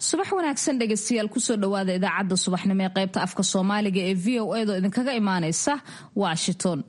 subax wanaagsan dhegaystayaal kusoo dhowaada idaacadda subaxnimo ee qaybta afka soomaaliga ee v o edo idinkaga imaanaysa washington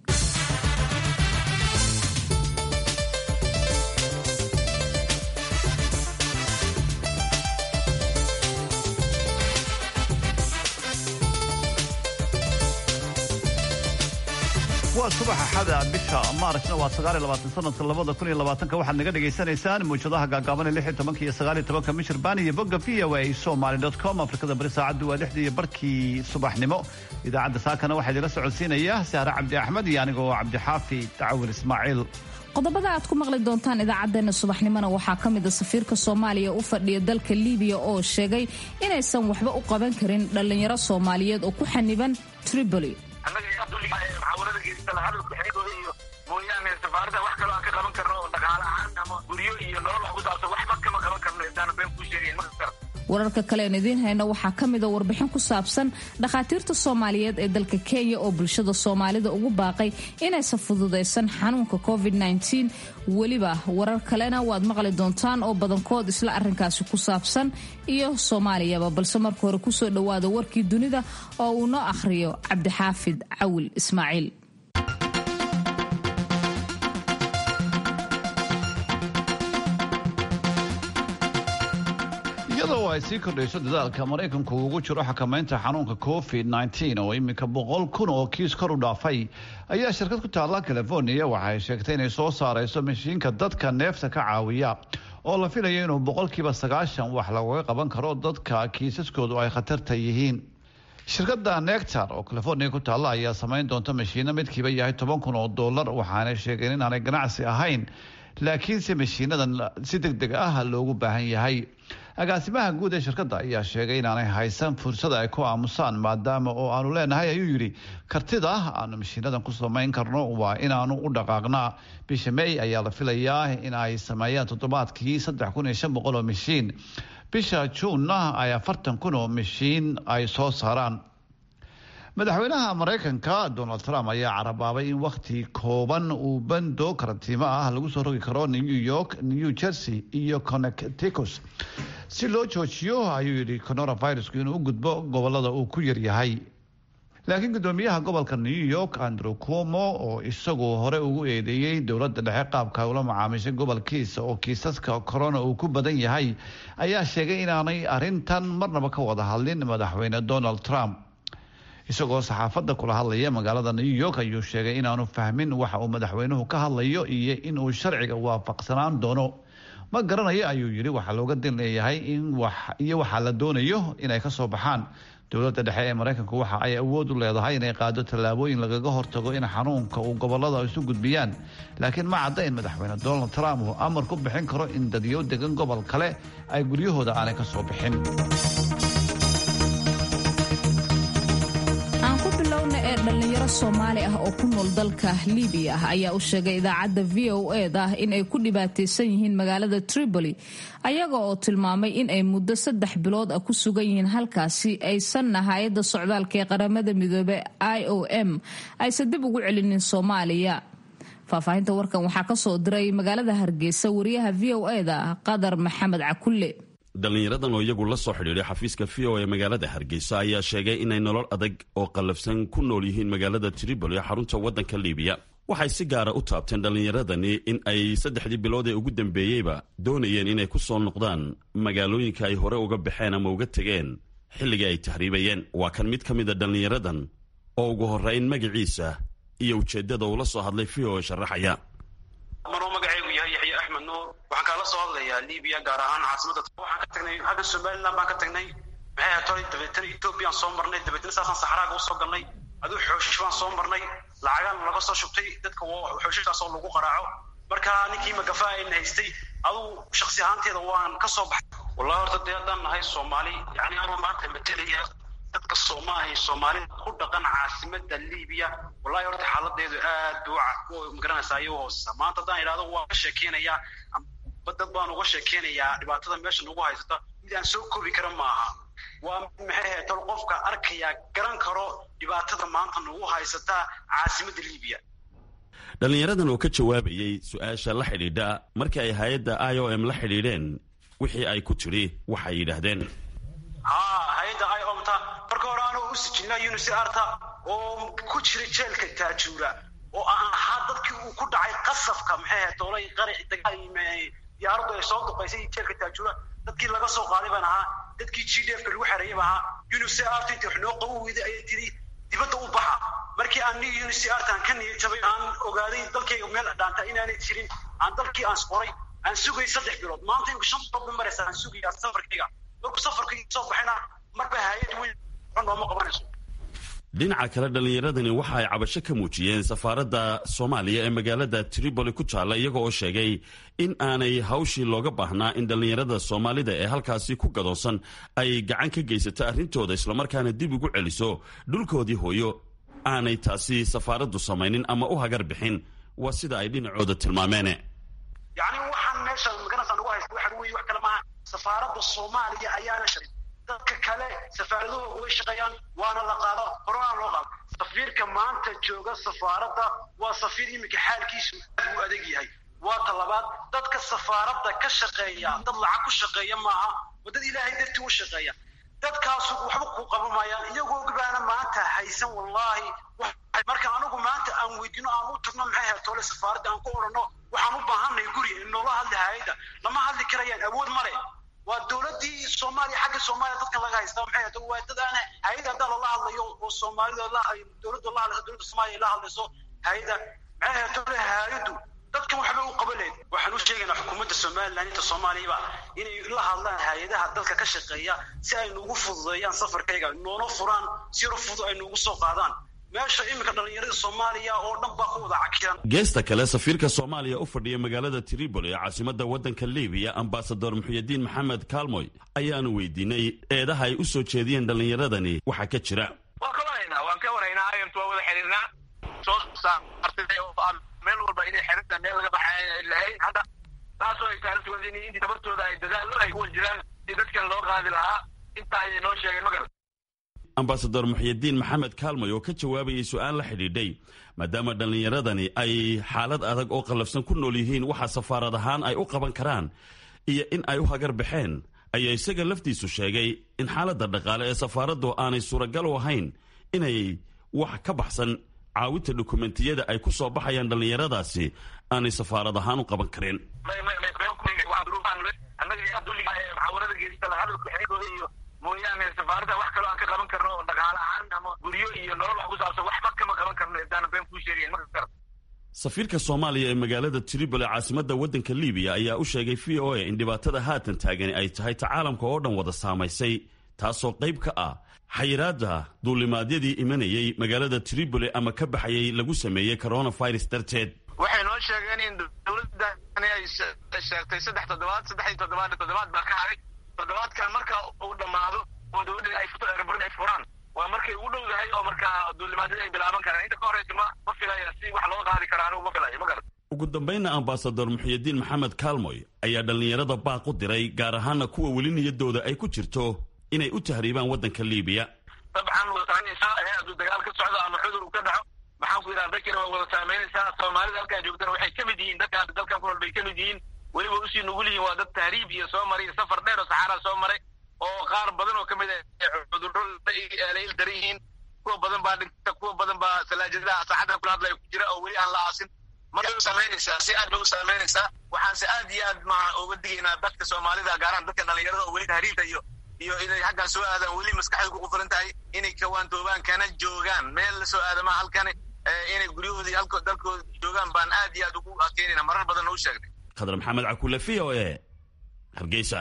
waa subax axada bisha maarchna waa sanadka labada kun iyo labaatanka waxaad naga dhagaysanaysaan muwjadaha gaagaaban ee lix iyo tobanka iyo sagaal iyo tobanka michirbaan iyo bogga v o a somaly dot com afrikada bari saacaddu waa lixdii iyo barkii subaxnimo idaacadda saakana waxaa idinla socodsiinaya sahre cabdi axmed iyo anigoo cabdixaafi tacawil ismaaciil qodobada aad ku maqli doontaan idaacaddeenna subaxnimona waxaa ka mid a safiirka soomaaliya u fadhiya dalka libiya oo sheegay inaysan waxba u qaban karin dhallinyaro soomaaliyeed oo ku xaniban tripoli muxaawarada geysata hadalka xeegooda iyo mooyaane safaarada wax kaloo aan ka qaban karno oo dhaqaale ahaan ama guryo iyo nolol wax ku saabsan waxba kama qaban karno intaana been kuu sheegayn ma kar wararka kale aan idiin hayno waxaa ka mid a warbixin ku saabsan dhakhaatiirta soomaaliyeed ee dalka kenya oo bulshada soomaalida ugu baaqay inaysan fududaysan xanuunka covid weliba warar kalena waad maqli doontaan oo badankood isla arrinkaasi ku saabsan iyo soomaaliyaba balse marka hore kusoo dhowaada warkii dunida oo uu noo akhriyo cabdixaafid cawil ismaaciil iyadoo ay sii kordhayso dadaalka maraykanku ugu jiro xakamaynta xanuunka covid oo iminka boqol kun oo kiis kor u dhaafay ayaa shirkad ku taalla california waxaay sheegtay inay soo saarayso mashiinka dadka neefta ka caawiya oo la filayo inuu boqolkiiba sagaashan wax lagaga qaban karo dadka kiisaskoodu ay khatarta yihiin shirkada nectar oo california ku taalla ayaa samayn doonta mashiino midkiiba yahay toban kun oo dollar waxaanay sheegeen inaanay ganacsi ahayn laakiinse mashiinadan si deg deg ah loogu baahan yahay agaasimaha guud ee shirkadda ayaa sheegay inaanay haysan fursada ay ku aamusaan maadaama oo aanu leenahay ayuu yidhi kartida aanu mashiinadan ku samayn karno waa inaanu u dhaqaaqnaa bisha may ayaa la filayaa in ay sameeyaan toddobaadkii saddex kun iyo shan boqol oo mashiin bisha juunna ay afartan kun oo mashiin ay soo saaraan madaxweynaha maraykanka donald trump ayaa carabaabay in wakhti kooban uu bando karantiimo ah lagu soo rogi karo new york new jersey iyo connecticus si loo joojiyo ayuu yidhi coronavirusku inuu u gudbo gobolada uu ku yaryahay laakiin gudoomiyaha gobolka new york andrew cuomo oo isagu hore ugu eedeeyey dowladda dhexe qaabka ula macaamishay gobolkiisa oo kiisaska corona uu ku badan yahay ayaa sheegay inaanay arintan marnaba ka wada hadlin madaxweyne donald trump isagoo saxaafadda kula hadlaya magaalada new york ayuu sheegay inaanu fahmin waxa uu madaxweynuhu ka hadlayo iyo inuu sharciga waafaqsanaan doono ma garanayo ayuu yidhi waxaa looga dil leeyahay in iyo waxaa la doonayo inay ka soo baxaan dowladda dhexe ee maraykanku waxa ay awood u leedahay inay qaado tallaabooyin lagaga hortago in xanuunka uu gobolada isu gudbiyaan laakiin ma cadda in madaxweyne donald trump uu amar ku bixin karo in dadyo degan gobol kale ay guryahooda aanay ka soo bixin dhalinyaro soomaali ah oo ku nool dalka libiya ayaa u sheegay idaacadda v o eda in ay ku dhibaataysan yihiin magaalada tripoli ayaga oo tilmaamay in ay muddo saddex bilood ah ku sugan yihiin halkaasi aysanna hay-adda socdaalka ee qaramada midoobe i o m aysan dib ugu celinin soomaaliya faahfaahinta warkan waxaa ka soo diray magaalada hargeysa wariyaha v o eda qadar maxamed cakulle dhallinyaradan oo iyagu la soo xidhiidhay xafiiska v o ee magaalada hargeysa ayaa sheegay inay nolol adag oo qallafsan ku nool yihiin magaalada tripoli ee xarunta waddanka libiya waxay si gaara u taabteen dhallinyaradani in ay saddexdii bilood ee ugu dambeeyeyba doonayeen inay ku soo noqdaan magaalooyinka ay hore uga baxeen ama uga tegeen xilligii ay tahriibayeen waa kan mid ka mida dhallinyaradan oo ugu horrayn magaciisa iyo ujeeddada uu la soo hadlay v o e sharaxaya maruu magacaygu yahay yaxya axmed nuur waxaan kaala soo hadlayaa libiya gaar ahaan caasimada waxaan ka tagnay xagga somaliland baan ka tagnay maxay ahayd hore dabeetana ethoobiyan soo marnay dabeetana saasaan saxraaga usoo galnay aduu xooshish baan soo marnay lacagaan laga soo shubtay dadka xooshishaasoo lagu qaraaco marka ninkii magafa ayna haystay aduu shaksi ahaanteeda waan ka soo baxay wallahi horta dee haddaan nahay soomaali yani anuu maanta matelaya dadka soomaahay soomaalida ku dhaqan caasimada libiya wallahi horta xaaladeedu aad buu magaranaysaa ayuu hooseysaa maanta haddaan idhahdo waan ka sheekeynayaa dad baan uga sheekeynayaa dhibaatada meesha nagu haysata mid aan soo koobi kara maaha waa maxay ahayd tol qofka arkaya garan karo dhibaatada maanta nagu haysata caasimada libiya dhallinyaradan oo ka jawaabayey su-aasha la xidhiidha markii ay hay-adda i o m la xidhiidheen wixii ay ku tidhi waxay yidhaahdeen haa hay-adda i omta marka hore anoo u sijinaa unisarta oo ku jira jeelka taajuura oo aan ahaa dadkii uu ku dhacay qasafka maxay ahayd doolay qaraci diyaaraddu ay soo duqaysay jeelka taajuura dadkii laga soo qaaday baan ahaa dadkii g d f ka lagu xereeyay baan ahaa unisart intii wax noo qabu weyday ayay tiri dibadda u baxa markii aan ni unisartan ka niyad jabay aan ogaaday dalkayga meel dhaanta inaanay jirin aan dalkii aan qoray aan sugay saddex bilood maanta inku shan bilood ba maraysa aan sugaya safarkayga markuu safarka soo baxayna marba hay-ad weyn nooma qabanayso dhinaca kale dhallinyaradani waxa ay cabasho ka muujiyeen safaaradda soomaaliya ee magaalada tripoli ku taalla iyaga oo sheegay in aanay hawshii looga baahnaa in dhallinyarada soomaalida ee halkaasi ku gadoonsan ay gacan ka geysato arrintooda islamarkaana dib ugu celiso dhulkoodii hooyo aanay taasi safaaraddu samaynin ama u hagar bixin waa sida ay dhinacooda tilmaameene yacni waxaan meesha maganasaan ugu haysta waxa weeye wax kale maaha safaaradda soomaaliya ayaana sharin dadka kale safaaradahooda way shaqeeyaan waana la qaado horana loo qaado safiirka maanta jooga safaaradda waa safiir iminka xaalkiisu aad uu adag yahay waa talabaad dadka safaaradda ka shaqeeya dad lacag ku shaqeeya maaha oo dad ilaahay dartii u shaqeeya dadkaasu waxba ku qaban maayaan iyagoo baana maanta haysan wallaahi marka anigu maanta aan weydiino aan u tagno maxay ahayd toole safaaradda aan ku odhanno waxaan u baahannahay guri in noola hadli hay-adda lama hadli karayaan awood male waa dowladii soomaaliya xagga soomaaliya dadkan laga haysta maxay ahayd waa dad aan hay-adda haddaa lala hadlayo oo soomaalida la dowladda la hadlayso dowladda soomaaliya la hadlayso hay-adda maxay ahayd toole hay-addu dadkan waxba u qaban lehed waxaan u sheegaynaa xukuumadda somaliland inta soomaaliyaba inay la hadlaan hay-adaha dalka ka shaqeeya si ay nuugu fududeeyaan safarkayga noona furaan si yaro fudud ay nuugu soo qaadaan meesha iminka dhallinyarada soomaaliya oo dhan baa ku wada cakiran geesta kale safiirka soomaaliya u fadhiya magaalada tripoli ee caasimadda waddanka libiya ambasador muxuyidiin maxamed kaalmoy ayaanu weydiinay eedaha ay u soo jeediyeen dhallinyaradani waxaa ka jira waan ka waraynaa waan ka waraynaa ayamtu waa wada xiriirnaa soo saartay oo aan meel walba inay xerinta meel laga baxay lahayn hadda taasoo ay taarisuwada in intii tabartooda ay dadaalo ay kuwa jiraan si dadkan loo qaadi lahaa intaa ayay noo sheegeen magal ambasador muxyidiin maxamed kaalmoy oo ka jawaabayay su-aal la xidhiidhay maadaama dhallinyaradani ay xaalad adag oo qallafsan ku nool yihiin waxa safaarad ahaan ay u qaban karaan iyo in ay u hagar baxeen ayaa isaga laftiisu sheegay in xaaladda dhaqaale ee safaaraddu aanay suuragal u ahayn inay wax ka baxsan caawinta dokumentiyada ay ku soo baxayaan dhallinyaradaasi aanay safaarad ahaan u qaban karin muxaawarada geesta hadalka xigooda iyo mooyaane safaaradda wax kaloo aan ka qaban karno oo dhaqaale ahaan ama guryo iyo nolol wax ku saabsan waxba kama qaban karno intaana been kuu sheegayn ma kar safiirka soomaaliya ee magaalada tripoli caasimadda waddanka libiya ayaa u sheegay v o a in dhibaatada haatan taagani ay tahay ta caalamka oo dhan wada saamaysay taasoo qayb ka ah xayiraadda duulimaadyadii imanayay magaalada tripoli ama ka baxayay lagu sameeyey coronavirus darteed waxay noo sheegeen in dowladani ay sheegtay saddex toddobaad saddex iyo toddobaad toddobaad baa ka haray toddobaadkan marka uu dhammaado oo dowladda ay furto erbrin ay furaan waa markay ugu dhowdahay oo markaa duulimaadyada ay bilaaban karaan inta ka horeysa ma ma filaya si wax loo qaadi karo anigu ma filayo ma garan ugu dambaynna ambasador muxyidiin maxamed kaalmoy ayaa dhallinyarada baaq u diray gaar ahaana kuwa weli niyadooda ay ku jirto inay u tahriibaan waddanka libiya dabcan wada saameynaysaa ee hadduu dagaal ka socdo ama cudur uu ka dhaco maxaan ku yidhaha dadkina waa wada saameynaysaa soomaalida halkaa joogtana waxay ka mid yihiin dadka hadda dalkan ku nool bay ka mid yihiin weliba usii nugul yihiin waa dad tahriib iyo soo maray iyo safar dheer oo saxaaraa soo maray oo qaar badan oo ka mid ah cudurro la il daran yihiin kuwa badan baa dhinta kuwa badan baa salaajadaha saxadda kula hadlaya ku jira oo weli aan la aasin markay u saameynaysaa si aad bay u saameynaysaa waxaanse aad iyo aad ma uga digaynaa dadka soomaalida gaaraan dadka dhallinyarada oo weli tahriibta iyo iyo inay xaggan soo aadaan weli maskaxda ku qufulan tahay inay kawaantoobaan kana joogaan meel la soo aadama halkani inay guryahoodii halko dalkooda joogaan baan aad iyo aad ugu adkeynayna marar badan u sheegnay khadar maxamed cakule v o e hargeysa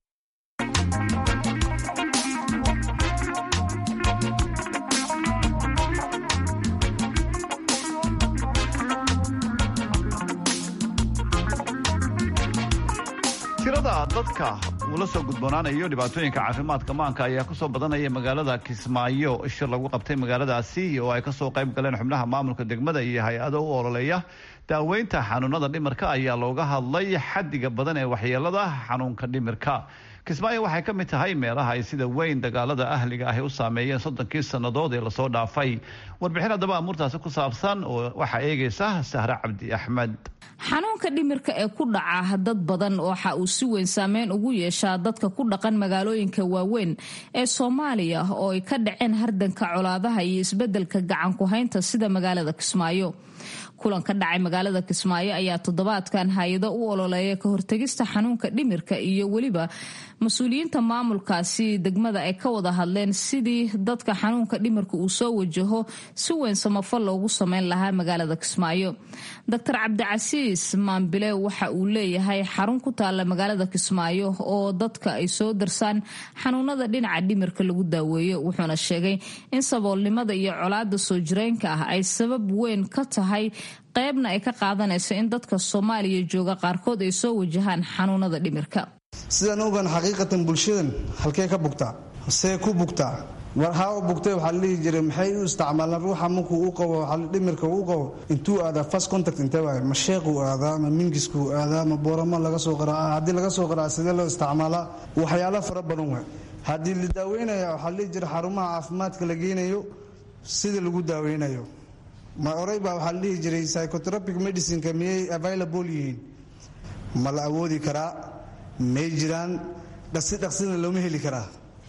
tirada dadka uu la soo gudboonaanayo dhibaatooyinka caafimaadka maanka ayaa kusoo badanaya magaalada kismaayo shir lagu qabtay magaaladaasi oo ay kasoo qayb galeen xubnaha maamulka degmada iyo hay-ado u ololeeya daaweynta xanuunada dhimirka ayaa looga hadlay xadiga badan ee waxyeelada xanuunka dhimirka kismaayo waxay ka mid tahay meelaha ay sida weyn dagaalada ahliga ahi u saameeyeen soddonkii sannadood ee lasoo dhaafay warbixin haddaba amuurtaasi ku saabsan oo waxaa eegaysa sahre cabdi axmed xanuunka dhimirka ee ku dhaca dad badan waxa uu si weyn saameyn ugu yeeshaa dadka ku dhaqan magaalooyinka waaweyn ee soomaaliya oo ay ka dhaceen hardanka colaadaha iyo isbeddelka gacan ku-haynta sida magaalada kismaayo kulan ka dhacay magaalada kismaayo ayaa toddobaadkan hay-ado u ololeeya ka hortegista xanuunka dhimirka iyo weliba mas-uuliyiinta maamulkaasi degmada ay ka wada hadleen sidii dadka xanuunka dhimirka uu soo wajaho si weyn samafal loogu sameyn lahaa magaalada kismaayo doctor cabdicasiis maambile waxa uu leeyahay xarun ku taalla magaalada kismaayo oo dadka ay soo darsaan xanuunada dhinaca dhimirka lagu daaweeyo wuxuuna sheegay in saboolnimada iyo colaada soo jireenka ah ay sabab weyn ka tahay qaybna ay ka qaadanayso in dadka soomaaliya jooga qaarkood ay soo wajahaan xanuunada dhimirka sidaan ogaan xaqiiqatan bulshadan halkee ka bugtaa see ku bugtaa haa u bugtay waxaa la dhihi jiray maxay u isticmaalaan ruuxa markuu u qabo dhimirka uu qabo intuu aadaa first contact intee waay ma sheequu aadaa ma mingiskuu aadaa ma booramo laga soo qaraaca haddii laga soo qaraaca sidee loo isticmaalaa waxyaalo fara badan waay haddii la daaweynaya waxaa la dhihi jiray xarumaha caafimaadka la geynayo sida lagu daaweynayo ma oray baa waxaa la dhihi jiray psychotropic medicineka miyay available yihiin ma la awoodi karaa may jiraan dhaqsi dhaqsina looma heli karaa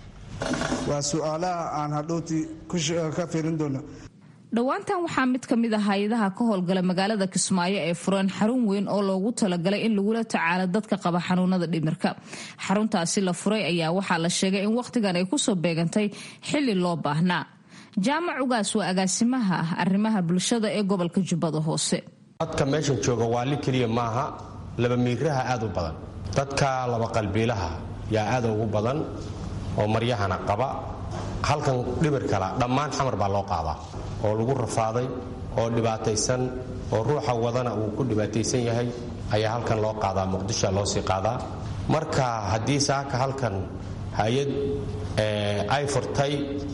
waa su-aalaha aan hadhowti ka fiirin doono dhowaantan waxaa mid ka mid a hay-adaha ka howlgala magaalada kismaayo ee fureen xarun weyn oo loogu talagalay in lagula tacaalo dadka qaba xanuunada dhimirka xaruntaasi la furay ayaa waxaa la sheegay in wakhtigan ay kusoo beegantay xili loo baahnaa jaamac ugaas waa agaasimaha arrimaha bulshada ee gobolka jubbada hoose dadka meeshan jooga waali keliya maaha laba miiraha aad u badan dadka laba qalbiilaha yaa aad ugu badan oo maryahana qaba halkan dhibir kala dhammaan xamar baa loo qaadaa oo lagu rafaaday oo dhibaataysan oo ruuxa wadana uu ku dhibaataysan yahay ayaa halkan loo qaadaa muqdishoa loo sii qaadaa marka haddii saaka halkan hay-ad ay furtay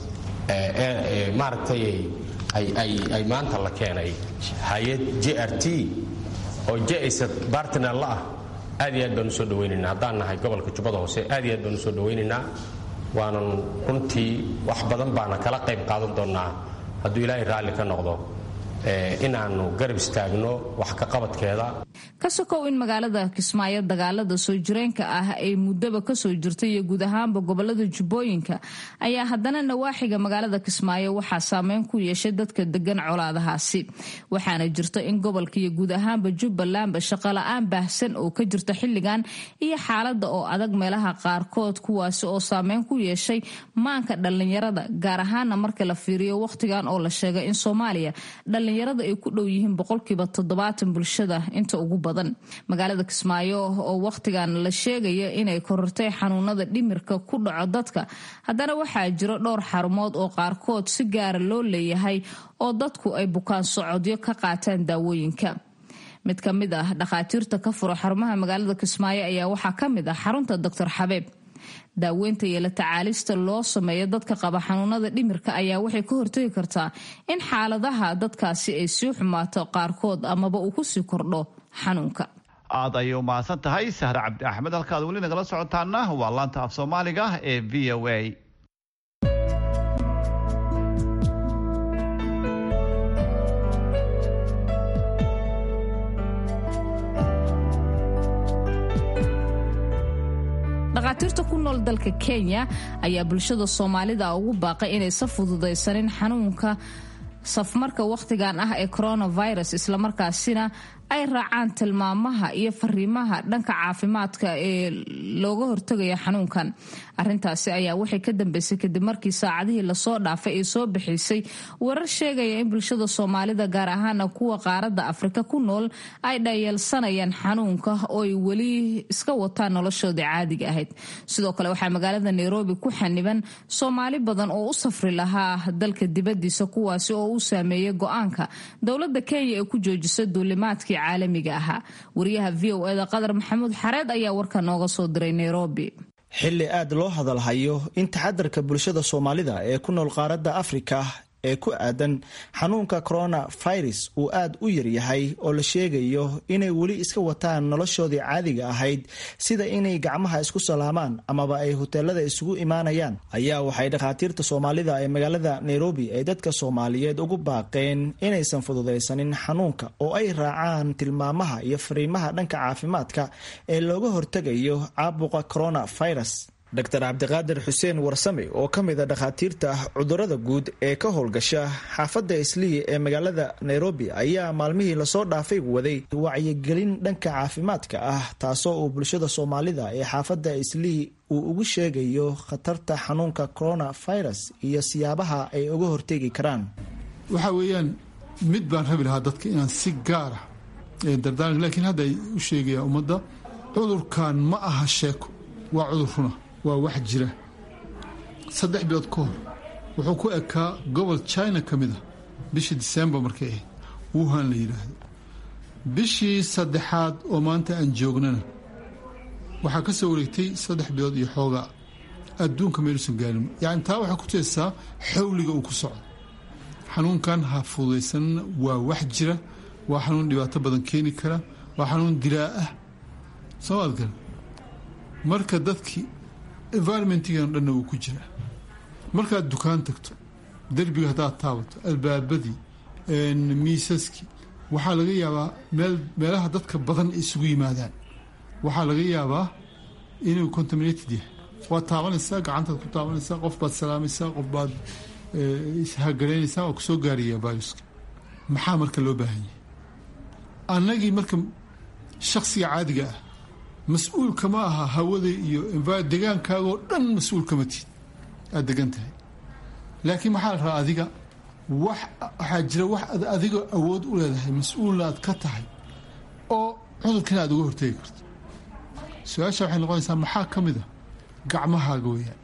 maaragtay ay maanta la keenay hay-ad j r t oo jaisad bartiner la ah aad iyo aad baan usoo dhawaynaynaa haddaan nahay gobolka jubbada hoose aad iyo aad baan usoo dhawaynaynaa waanan runtii wax badan baana kala qayb qaadan doonnaa hadduu ilaahay raalli ka noqdo inaannu garab istaagno wax ka qabadkeeda ka sokow in magaalada kismaayo dagaalada soo jireenka ah ay muddaba kasoo jirtay iyo guud ahaanba gobolada jubbooyinka ayaa haddana nawaaxiga magaalada kismaayo waxaa saameyn ku yeeshay dadka degan colaadahaasi waxaana jirta in gobolka iyo guud ahaanba jubbalandba shaqola-aan baahsan oo ka jirta xilligan iyo xaalada oo adag meelaha qaarkood kuwaasi oo saameyn ku yeeshay maanka dhallinyarada gaar ahaana marka la fiiriyo wakhtigan oo la sheegay in soomaaliya dhallinyarada ay ku dhow yihiin boqolkiiba toddobaatan bulshada inta ugu badan magaalada kismaayo oo wakhtigan la sheegaya inay korortay xanuunada dhimirka ku dhaco dadka haddana waxaa jiro dhowr xarumood oo qaarkood si gaara loo leeyahay oo dadku ay bukaan socodyo ka qaataan daawooyinka mid ka mid ah dhakhaatiirta ka furo xarumaha magaalada kismaayo ayaa waxaa ka mid ah xarunta doctor xabeeb daaweynta iyo la tacaalista loo sameeyo dadka qaba xanuunada dhimirka ayaa waxay ka hortagi kartaa in xaaladaha dadkaasi ay sii xumaato qaarkood amaba uu kusii kordho xanuunka aad ayay u mahadsan tahay sahre cabdi axmed halkaad weli nagala socotaana waa laanta af soomaaliga ee v o a dhakhaatiirta ku nool dalka kenya ayaa bulshada soomaalida ugu baaqay inaysa fududaysanin xanuunka safmarka wakhtigan ah ee coronavirus islamarkaasina ay raacaan tilmaamaha iyo fariimaha dhanka caafimaadka ee looga hortagaya xanuunkan arintaasi ayaa waxay ka dambeysay kadib markii saacadihii lasoo dhaafay ay soo bixisay warar sheegaya in bulshada soomaalida gaar ahaana kuwa qaaradda afrika ku nool ay dhayeelsanayaan xanuunka oo ay weli iska wataan noloshooda caadiga ahayd sidoo kale waxaa magaalada nairobi ku xaniban soomaali badan oo u safri lahaa dalka dibadiisa kuwaasi oo u saameeyay go-aanka dowlada kenya ee ku joojisa duulimaadkii caalamiga ahaa wariyaha v o eda qadar maxamuud xareed ayaa warka nooga soo diray nairobi xilli aad loo hadalhayo in taxadarka bulshada soomaalida ee ku nool qaaradda afrika ee ku aadan xanuunka coronavirus uu aad u yaryahay oo la sheegayo inay weli iska wataan noloshoodii caadiga ahayd sida inay gacmaha isku salaamaan amaba ay hoteelada isugu imaanayaan ayaa waxay dhakhaatiirta soomaalida ee magaalada nairobi ay dadka soomaaliyeed ugu baaqeen inaysan fududaysanin xanuunka oo ay raacaan tilmaamaha iyo fariimaha dhanka caafimaadka ee looga hortegayo caabuqa coronavirus dr cabdiqaadir xuseen warsame oo ka mid a dhakhaatiirta cudurada guud ee ka howlgasha xaafadda islii ee magaalada nairobi ayaa maalmihii lasoo dhaafay waday wacyigelin dhanka caafimaadka ah taasoo uu bulshada soomaalida ee xaafadda islii uu ugu sheegayo khatarta xanuunka coronavirus iyo siyaabaha ay uga hortegi karaan waxa weeyaan mid baan rabi lahaa dadka inaan si gaara dardaaran laakiin hadda ay u sheegayaan ummadda cudurkan ma aha sheeko waa cudur runa waa wax jira saddex bilood ka hor wuxuu ku ekaa gobol china ka mid a bishii disembar markay ahayd wuhan la yidhaahdo bishii saddexaad oo maanta aan joognana waxaa ka soo wareegtay saddex bilood iyo xoogaa adduunka meeluusan gaarin yacni taa waxay ku teesaa xawliga uu ku socdo xanuunkan ha fududaysanna waa wax jira waa xanuun dhibaato badan keeni kara waa xanuun dilaa ah soo maad garan marka dadkii environmentigan dhanna wuu ku jiraa markaad dukaan tagto derbiga haddaad taabato albaabadii miisaskii waxaa laga yaabaa meel meelaha dadka badan ay isugu yimaadaan waxaa laga yaabaa inuu contaminated yahay waad taabanaysaa gacantaad ku taabanaysaa qof baad salaamaysaa qof baad ishagaraynaysaa waa kusoo gaaraya viruska maxaa marka loo baahan yahay annagii marka shaksiga caadiga ah mas-uulka ma aha hawada iyo degaankaagoo dhan mas-uul kama tiid aad degan tahay laakiin maxaa la rabaa adiga wax waxaa jira wax ad adiga awood u leedahay mas-uulna aad ka tahay oo cudurkana aad uga hortegi karto su-aasha waxay noqonaysaa maxaa ka mid a gacmahaaga weeyaan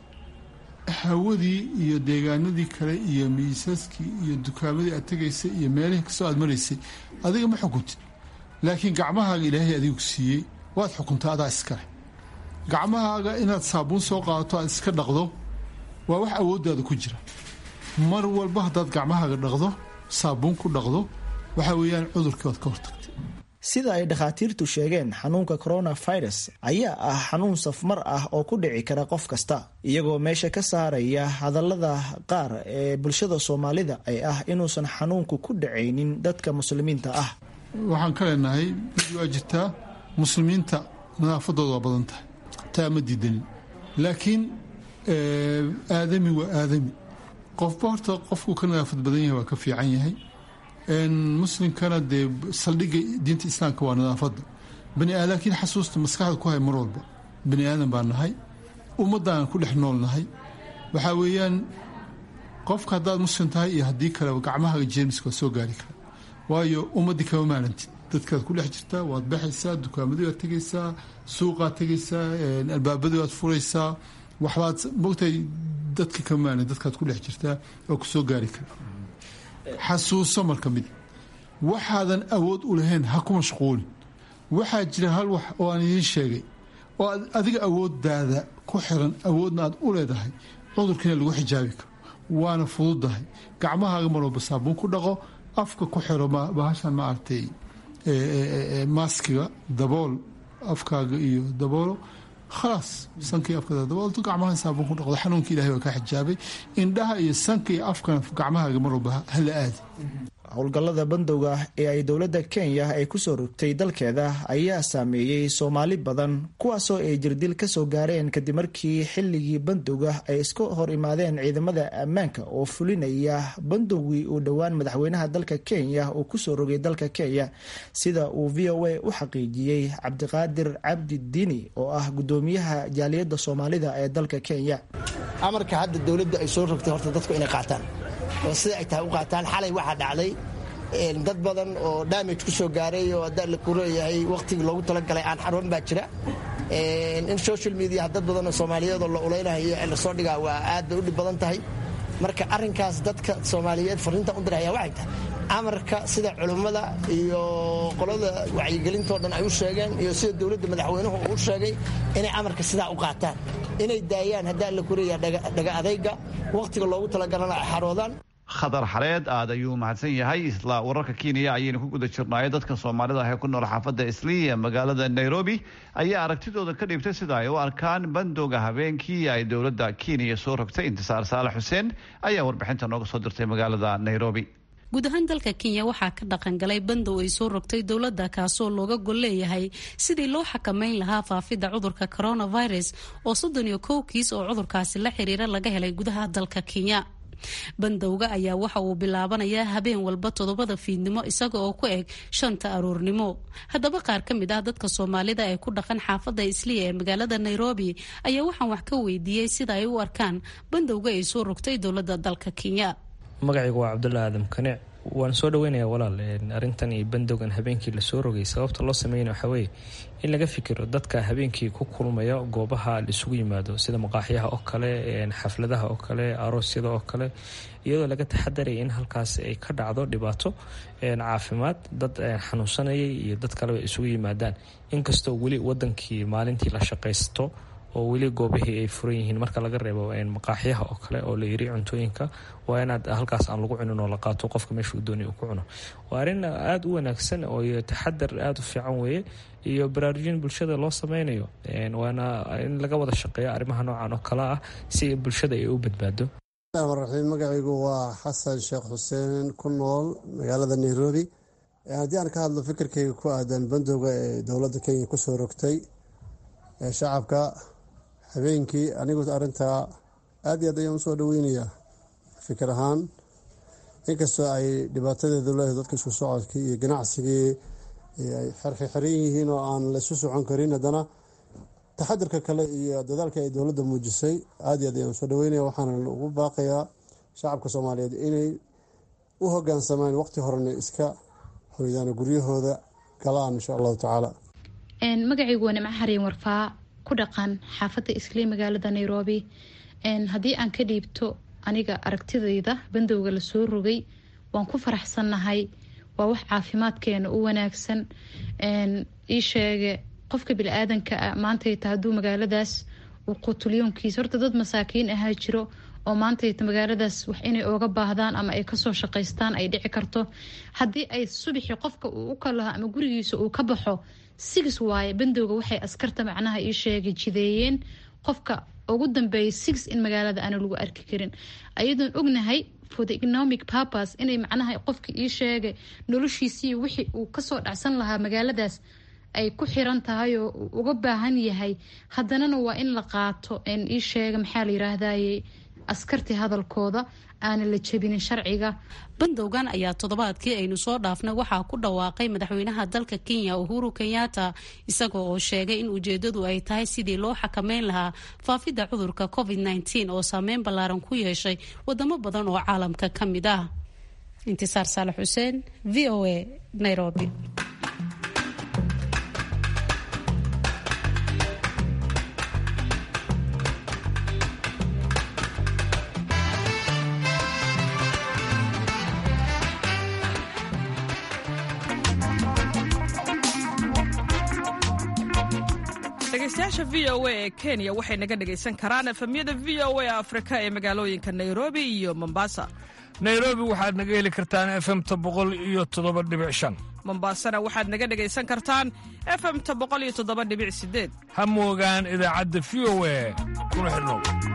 hawadii iyo deegaanadii kale iyo miisaskii iyo dukaamadii aad tegaysay iyo meelihii kastoo aad maraysay adiga ma xukuntid laakiin gacmahaaga ilaahay adigu siiyey waad xukuntaa adaa iskale gacmahaaga inaad saabuun soo qaadato aad iska dhaqdo waa wax awooddaada ku jira mar walba haddaad gacmahaaga dhaqdo saabuun ku dhaqdo waxa weeyaan cudurkii waad ka hortagtay sida ay dhakhaatiirtu sheegeen xanuunka coronavirus ayaa ah xanuun safmar ah oo ku dhici kara qof kasta iyagoo meesha ka saaraya hadallada qaar ee bulshada soomaalida ay ah inuusan xanuunku ku dhacaynin dadka muslimiinta ah waxaan ka leenahay mid waa jirtaa muslimiinta nadaafadooda waa badan tahay taa ma diidanin laakiin aadami waa aadami qofba horta qofkuu ka nadaafad badan yahay waa ka fiican yahay muslimkana dee saldhigga diinta islaamka waa nadaafadda bani aadam laakiin xasuusta maskaxda ku hay mar walba bani aadan baa nahay ummaddaan ku dhex nool nahay waxaa weeyaan qofka haddaad muslim tahay iyo haddii kaleba gacmahaaga jeermiska waa soo gaari kara waayo ummaddii kama maalantid dadkaad ku dhex jirtaa waad baxaysaa dukaamadii waad tegaysaa suuqaad tegaysaa albaabadii waad furaysaa waxbaad mogtahay dadka kama maalan dadkaad ku dhex jirtaa oo kusoo gaari kara xasuuso marka mid waxaadan awood u lahayn ha ku mashquulin waxaa jira hal wax oo aan idiin sheegay oo aad adiga awooddaada ku xiran awoodna aad u leedahay cudurkiina lagu xijaabi karo waana fududahay gacmahaaga mar walba saabuun ku dhaqo afka ku xiro bahashan maaragtay maaskiga dabool afkaaga iyo daboolo khalaas sankii afkada daboolto gacmaha saabuun ku dhaqdo xanuunka ilahay waa ka xijaabay indhaha iyo sanka iyo afkana gacmahaaga mar walba hala aadi howlgallada bandowga ee ay dowladda kenya ay kusoo rogtay dalkeeda ayaa saameeyey soomaali badan kuwaasoo ay jirdil ka soo gaareen kadib markii xilligii bandowga ay iska hor imaadeen ciidamada ammaanka oo fulinaya bandowgii uu dhowaan madaxweynaha dalka kenya uu kusoo rogay dalka kenya sida uu v o a u xaqiijiyey cabdiqaadir cabdi diini oo ah gudoomiyaha jaaliyadda soomaalida ee dalka kenya amarka hadda dowladda ay soo rogtay horta dadku inay qaataan oo sida ay tahay u qaataan xalay waxaa dhacday dad badan oo damage ku soo gaaray oo haddaa la kuleeyahay wakhtigii loogu talagalay aan xarwan baa jira in social media dad badan oo soomaaliyeed oo la ulaynayo ee lasoo dhigaa waa aad bay u dhib badan tahay marka arrinkaas dadka soomaaliyeed fariintan u diraya waxay tahay amarka sida culummada iyo qolada wacyigelintoo dhan ay u sheegeen iyo sida dowladda madaxweynuhu uu sheegay inay amarka sidaa u qaataan inay daayaan haddaa la kuleeyaha dhaga adayga wakhtiga loogu talagalana ay xaroodaan khadar xareed aad ayuu mahadsan yahay isla wararka kenya ayaynu ku guda jirnaayo dadka soomaalida ah ee ku nool xaafadda islii ee magaalada nairobi ayaa aragtidooda ka dhiibtay sida ay u arkaan bandowga habeenkii ay dowladda kenya soo rogtay intisaar saalax xuseen ayaa warbixinta nooga soo dirtay magaalada nairobi guud ahaan dalka kenya waxaa ka dhaqangalay bandow ay soo rogtay dowladda kaasoo looga gol leeyahay sidii loo xakameyn lahaa faafidda cudurka coronavirus oo soddon iyo kow kiis oo cudurkaasi la xiriira laga helay gudaha dalka kenya bandowga ayaa waxa uu bilaabanayaa habeen walba toddobada fiidnimo isaga oo ku eg shanta aroornimo haddaba qaar ka mid ah dadka soomaalida ee ku dhaqan xaafadda isliya ee magaalada nairobi ayaa waxaan wax ka weydiiyey sida ay u arkaan bandowga ay soo rogtay dowladda dalka kenya magacaygu waa cabdulla aadam kanic waan soo dhaweynayaa walaal arrintan iyo bandowgan habeenkii lasoo rogay sababta loo sameynaya waxaa weeye in laga fikiro dadka habeenkii ku kulmaya goobaha laisugu yimaado sida maqaaxyaha oo kale xafladaha oo kale aroosyada oo kale iyadoo laga taxadaraya in halkaas ay ka dhacdo dhibaato caafimaad dad xanuunsanayay iyo dad kaleba isugu yimaadaan inkastoo weli wadankii maalintii la shaqaysto oo weli goobihii ay furan yihiin marka laga reebo maqaaxyaha oo kale oo la yiri cuntooyinka waa inaad halkaas aan lagu cunin oo la qaato qofka meeshuu doonay uu ku cuno waa arrin aada u wanaagsan oo taxadar aada u fiican weeye iyo baraarujin bulshada loo sameynayo waana in laga wada shaqeeyo arrimaha noocan oo kale ah si bulshada ay u badbaado raxiim magacaygu waa xasan sheekh xuseen ku nool magaalada nairobi haddii aan ka hadlo fikirkayga ku aadan bandowga ee dowladda kenya kusoo rogtay shacabka habeenkii anigu arintaa aada iyo aad ayaan usoo dhaweynayaa fikir ahaan inkastoo ay dhibaatadeedu leedahay dadka isku socodkii iyo ganacsigii ay xirxiran yihiin oo aan laysu socon karin haddana taxadirka kale iyo dadaalka ay dowladda muujisay aada iyo aad ayaan usoo dhaweynaya waxaana ugu baaqayaa shacabka soomaaliyeed inay u hogaansamaan waqti horena iska hoydaan guryahooda galaan insha allahu tacaala magacaygu waa nimco xariin warfaa ku dhaqan xaafadda islii magaalada nairobi haddii aan ka dhiibto aniga aragtidayda bandowga lasoo rogay waan ku faraxsannahay waa wax caafimaadkeena u wanaagsan ii sheege qofka bili-aadanka a maantayta hadduu magaaladaas uu qutulyoonkiisa horta dad masaakiin ahaa jiro oo maantayta magaaladaas wax inay ooga baahdaan ama ay kasoo shaqaystaan ay dhici karto haddii ay subixi qofka uu u kalaho ama gurigiisa uu ka baxo six waaye bandowga waxay askarta macnaha ii sheegay jideeyeen qofka ugu dambeeyay six in magaalada aana lagu arki karin ayadoon ognahay for the economic purpose inay macnaha qofka ii sheegay noloshiisii wixii uu kasoo dhacsan lahaa magaaladaas ay ku xiran tahay oo uga baahan yahay haddanana waa in la qaato ii sheega maxaa la yiraahdaye askartii hadalkooda aana la jebinin sharciga bandowgan ayaa toddobaadkii aynu soo dhaafnay waxaa ku dhawaaqay madaxweynaha dalka kenya uhuru kenyatta isagoo oo sheegay in ujeedadu ay tahay sidii loo xakameyn lahaa faafidda cudurka covid nteen oo saameyn ballaaran ku yeeshay wadamo badan oo caalamka ka mid ah intisaar saalax xuseen v o a nairobi dhegeystayaasha v o a ee kenya waxay naga dhegaysan karaan efemyada v o a afrika ee magaalooyinka nairobi iyo mombasa nairobi waxaad naga heli kartaan efemta boqol iyo toddoba dhibic shan mombasana waxaad naga dhegaysan kartaan efemta boqol iyo toddoba dhibic sideed ha moogaan idaacadda v o a kuna xidhnow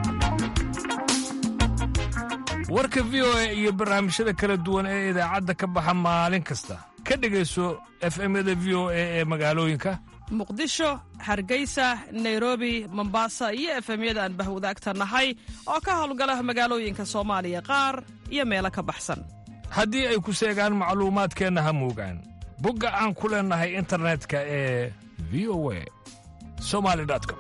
warka v o a iyo barnaamijyada kala duwan ee idaacadda ka baxa maalin kasta ka dhegayso efemyada v o a ee magaalooyinka muqdisho hargeysa nairobi mombasa iyo efemyada aan bahwadaagta nahay oo ka howlgala magaalooyinka soomaaliya qaar iyo meelo ka baxsan haddii ay ku seegaan macluumaadkeenna ha moogaan bogga aan ku leennahay internetka ee v o a somali com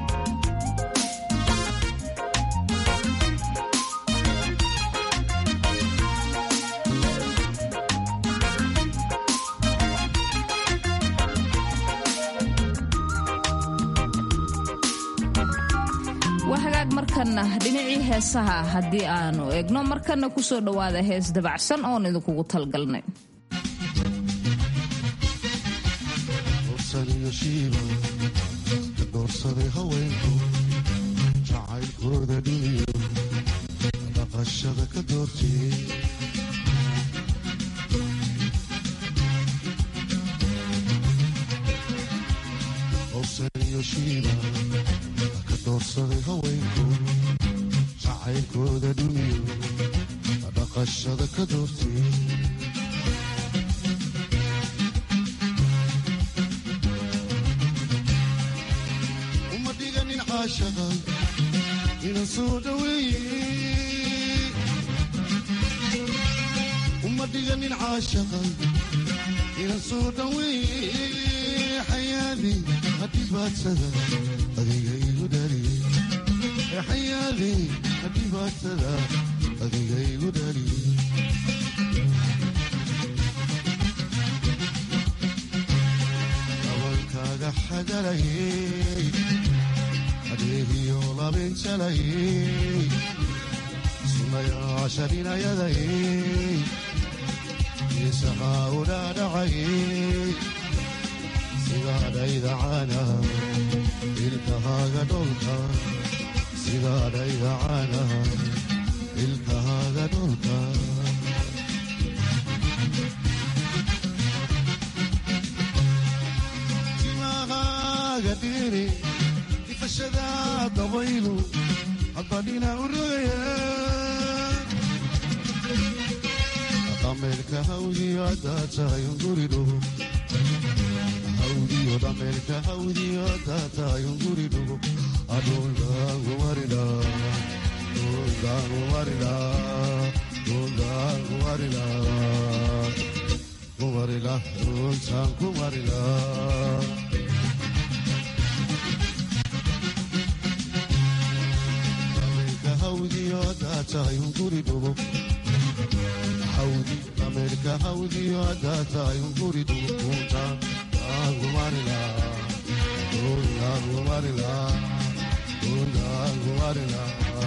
waa hagaag markanna dhinacii heesaha haddii aanu eegno markanna ku soo dhowaada hees dabacsan oon idinkugu talgalnay doorsaday haweenku jacaylkooda dhiniyo dhaqashada ka doortee owsaniyo shiiba ka doorsaday haweenku jacaylkooda dhuniyo dhaqashada ka doortee uma dhiganin caashaqa ina soo dhaweeye uma dhiganin caashaqa ina soo dhaweeye xayaadi hadhibaadsada adiga igu dhaliye xayaadi hadhibaadsada adiga igu dhaliye gabalkaaga xagalayey adeegiyo labinjalayey sunayaashaninayadayey isahaa u dhaadhacayey sidaadhayda caana ilkahaaga dholka sidaadhayda caana ilkahaaga dholka timahaaga dhiri ifashada dabaylu haddadhina u rogaya dhameelka hawdiyo haddaa tahay unguridhugo hawdiyo dhameelka hawdiyo haddaa tahay unguridhugo adhuldaangumarila dhuldaangumarila dhuldaangumarila kumarila dhultaan kumarila hawdiyo haddaa tahay unguridhugo hawdi dhameelka hawdiyo haddaa tahay unguridhugo kuntaan aangumarila dhuldaangumarila dhuldaangumarila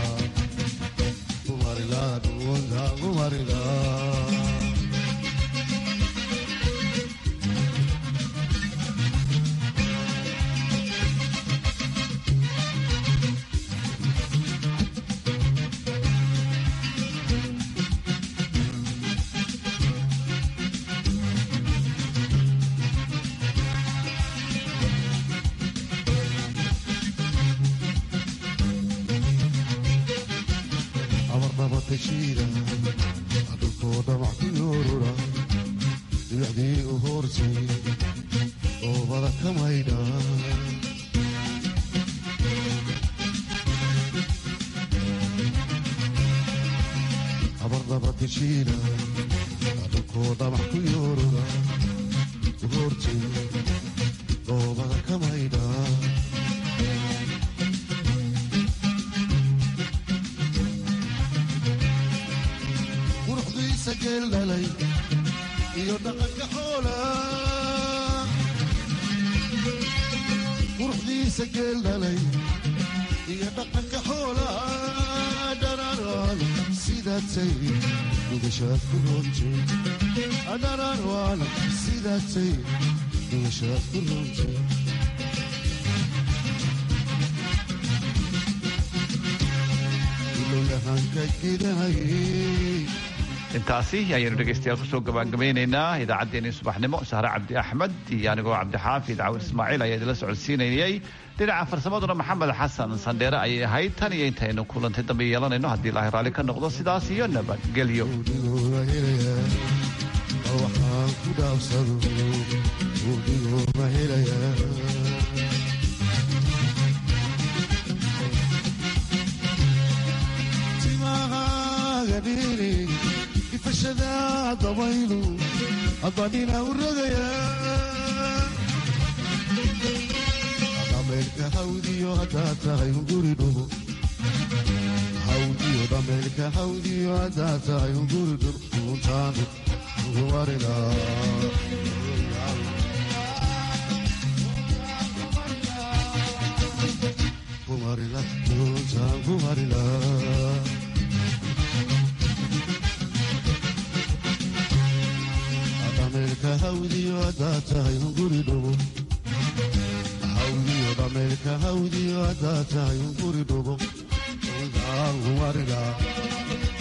kumarila dhuldaangumarila abarnabatashiida dhulkoo dhamac ku yoorura dhibicdii u hoortay oobada ka maydha abarnabatashiida dhulkoo dhamac ku yoorura u hoortay oobada ka maydha quruxdiisa geel dhalay iyo dhaqanka xoola quruxdiisa geel dhalay iyo dhaqanka xoola dhararwaan sidaatay dhugashaad ku roontay dhararwaan sidaatay dhugashaad ku roontay ilowlahanka gidanayay intaasi ayaynu dhegaystayaal kusoo gabagabaynaynaa idaacaddeenii subaxnimo sahre cabdi axmed iyo anigoo cabdixaafid cawir ismaaciil ayaa idinla socodsiinayay dhinaca farsamaduna maxamed xasan sandheere ayay ahayd tan iyo intaynu kulantay dambe yeelanayno haddii ilaahay raalli ka noqdo sidaas iyo nabadgelyo waxaan ku dhaafsado udigoo ma helaya timahaaga dhiri ifashada dabaylu adadhina u rogaya dhameelka hawdiyo haddaa tahay unguri dhugo hawdiyo dhameelka hawdiyo haddaa tahay unguri dhugo untaanu ugumarila kumarila untaan kumarila dhameelka hawdiyo haddaa tahay unguri dhugo hawdiyo dhameelka hawdiyo haddaa tahay unguri dhugo untaan kumarila